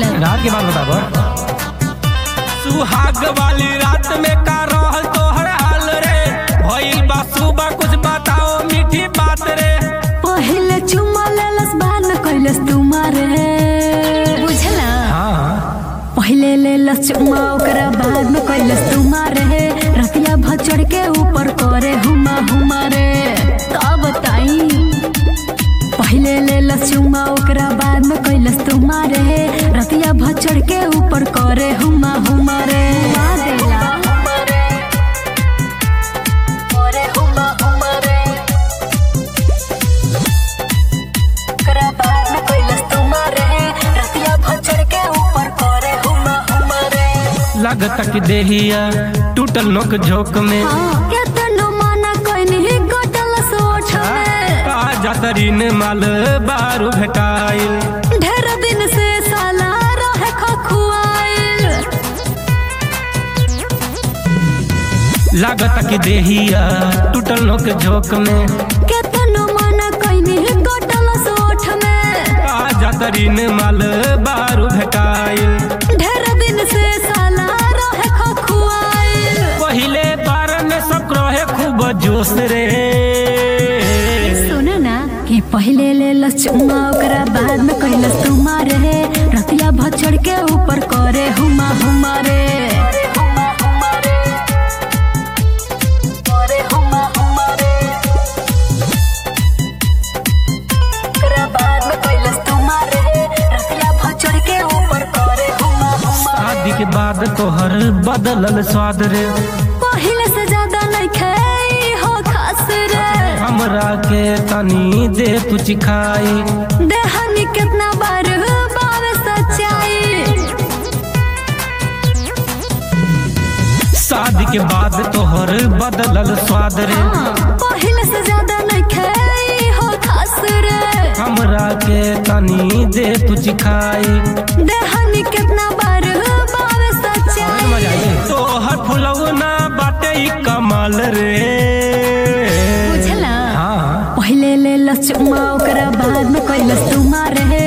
मिलल रात के बाद बताबो सुहाग वाली रात में का रहल तोहर हाल रे भइल बा सुबह कुछ बताओ मीठी बात रे पहले चुमा लेलस बाद में कैलस तुम्हारे बुझला हाँ पहले लेलस चुमा ओकरा बाद में कैलस तुम्हारे रतिया भचड़ के ऊपर करे हुमा हुमा रे का बताई पहले लेलस चुमा ओकरा बाद में कैलस तुम्हारे रतिया भचड़ के ऊपर करे हुमा हुमा रे मा देला करे हुमा हुमा रे ओकरा बाद में कैलस तुम्हारे रतिया भचड़ के ऊपर करे हुमा हुमा रे लगता कि देहिया टूटल नोक झोंक में केतनो माना कइनी गटल सोच में का जातरीन माल बारू भेटाइल ढेर दिन से साला रहे खखुआइल लगता कि देहिया टूटल नोक झोंक में केतनो माना कइनी गटल सोच में का जातरीन माल बारू भेटाइल ढेर दिन से साला रहे खखुआइल पहिले बार में सब रहे खूब जोश रे सुन ना कि पहले लेलस चुमा ओकरा बाद में कैलस तुम्हारे रतिया भचड़ के ऊपर करे हुमा हुमा रे करे हुमा हुमा रे ओकरा बाद में कैलस तुम्हारे रतिया भचड़ के ऊपर करे हुमा हुमा शादी के बाद तोहर बदलल स्वाद रे पहले से ज्यादा नहीं खाई हो खास रे हमरा के तनी दे तू चिखाई देहनी कितना बार बार सच्चाई शादी के बाद तोहर बदलल स्वाद रे पहले से ज्यादा नहीं खाई हो खास रे हमरा के तनी दे तू चिखाई देहनी कितना बार बार सच्चाई तोहर फुलौना बाटे ई कमाल रे बुझला हाँ पहले ले लस चुमा ओकरा बाद में कैलस तुम्हारे